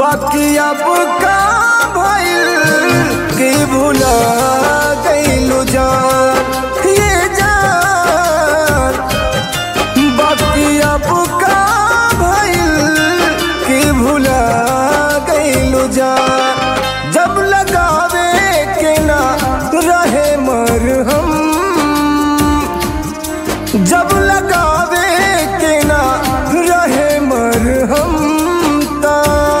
बाकी अब का भइल कि भुला गइलू जान ये जान बाकी अब का भइल कि भुला गइलू जान जब लगावे के ना रहे मरहम जब लगावे के ना रहे मरहम ता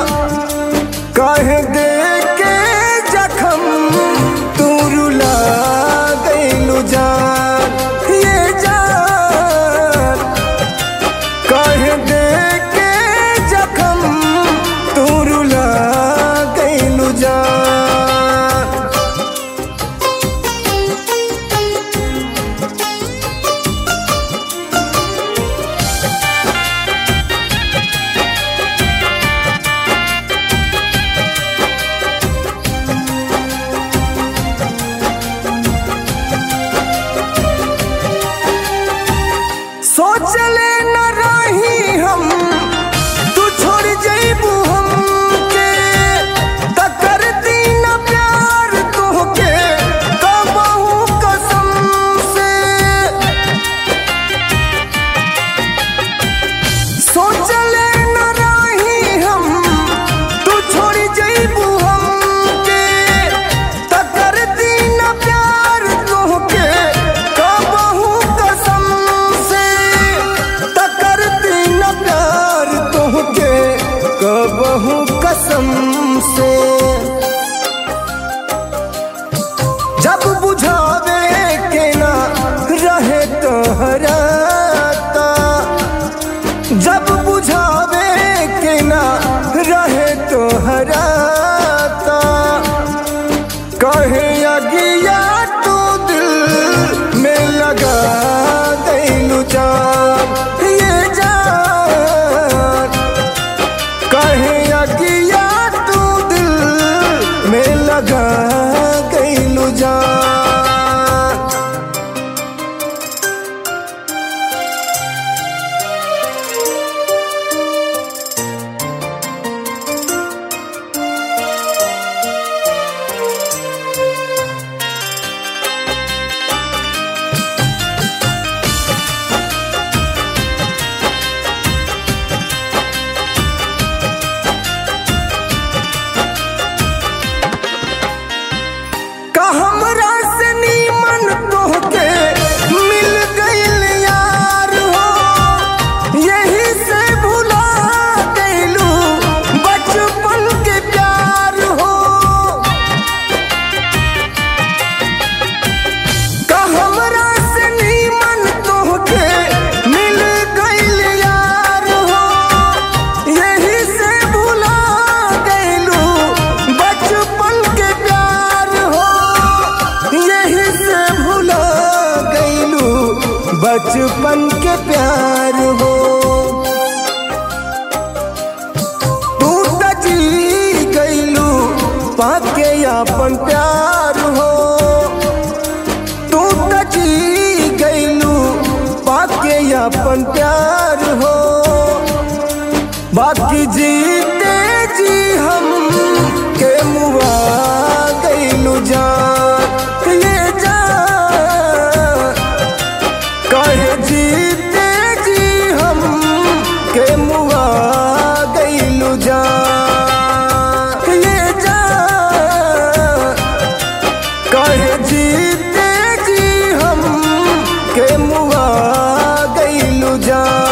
कहे दे के जखम तू रुला गइलू जान ये जान कहे दे के जखम तू रुला गइलू जान सोचले न रही हम तू छोड़ जइबू हमके त करती न प्यार तोहके कबहू कसम से सोचले न रही हम तू छोड़ जइबू हमके त करती न प्यार तोहके कबहू कसम से त करती न प्यार तोहके कबहू कसम से जब बुझावे के ना रहे तोहराता जब बुझावे के ना रहे तो हराता कहे अगिया तू दिल में लगा गइलू जान ये जान कहे अगिया तू दिल में लगा गइलू जान का हमरा से नीमन तोहके मिल गइल यार हो यही से भुला गइलू बचपन के प्यार हो का हमरा से नीमन तोहके मिल गइल यार हो यही से भुला गइलू बचपन के प्यार हो यही से भुला गइलू बचपन के प्यार हो तू त जी गइलू पाके अपन प्यार हो तू त जी गइलू पाके अपन प्यार हो बाकी जीते जी हम के मुआ गइलू जान ये जान कहे जीते जी हम के मुआ गइलू जान ये जान कहे जीते जी हम के मुआ गइलू जान